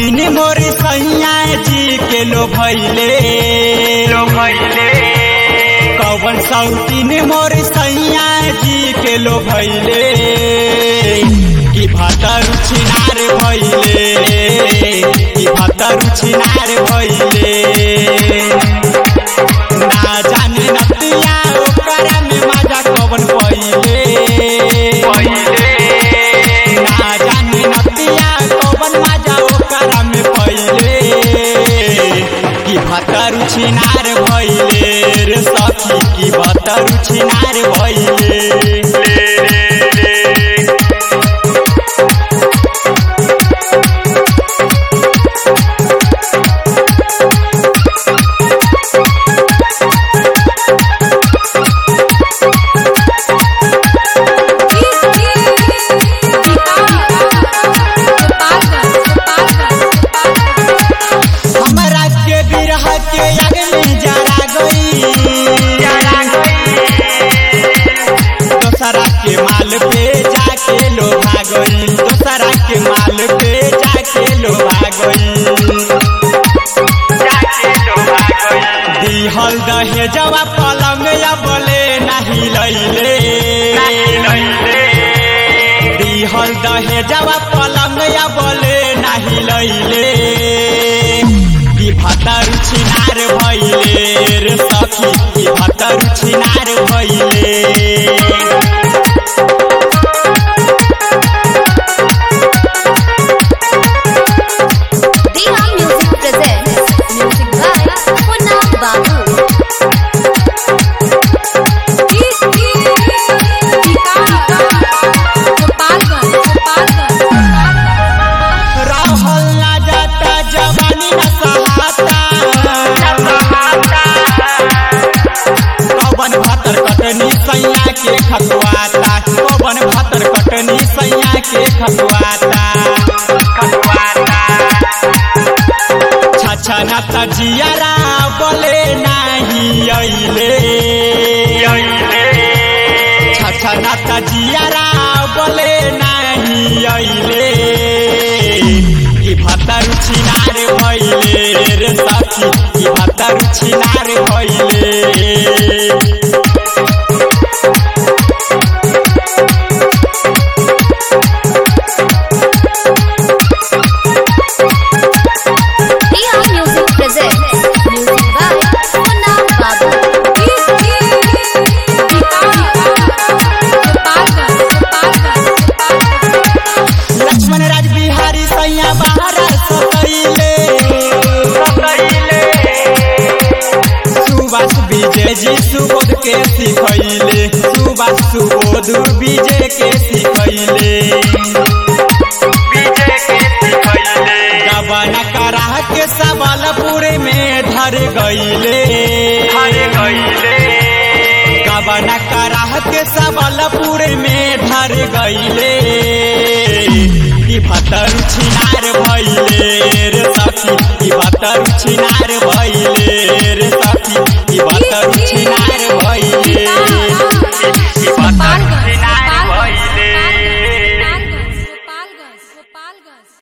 सौतीन मोर सैया जी के लो भैले लो भैले कवन सौतीन मोर सैया जी के लो भैले कि भातर छिनार भैले कि भातर छिनार भैले ना जाने नतिया ओकरा में मजा कवन पहिले पहिले ना जाने नतिया कवन मजा ओकरा में पहिले कि भतर छिनार भइले रे सखी कि भतर छिनार भइले ले ले ले हमरा के बिरह के आग में जरा गई जरा दोसरा के माल पे जाके लोभा गई दोसरा के माल पे जाके लोभा गई जाके लोभा गई दिहल दहेजवा पलंग या बोले नहीं लैले नहीं लैले दिहल दहेजवा पलंग या बोले नहीं लैले कि भतर छिनार भइले रे सखी कि भतर छिनार भइले Diha Music presents music by Punna Babu. रहल ना जाता जवानी न सहाता कवन भातर कटनी सैया के खतवाता कवन भातर कटनी सैया के खतवाता छछा न तजियारा बोले नाही अइले छछा न तजियारा बोले नाही अइले कि भतर छिनार भइले रे सखी कि भतर छिनार भइले Diha Music presents music by Punna Babu. Lakshman राज बिहारी सैया बाहर सतैले सुभाष विजय जी सुबोध के सिखैले सुभाष सुबोध विजय के सिखैले गबन करा के सबलपुर में धर गईले गबन करा के सबलपुर में धर गईले कि भतर छिनार भइले रे सखी कि भतर छिनार भइले रे सखी कि भतर छिनार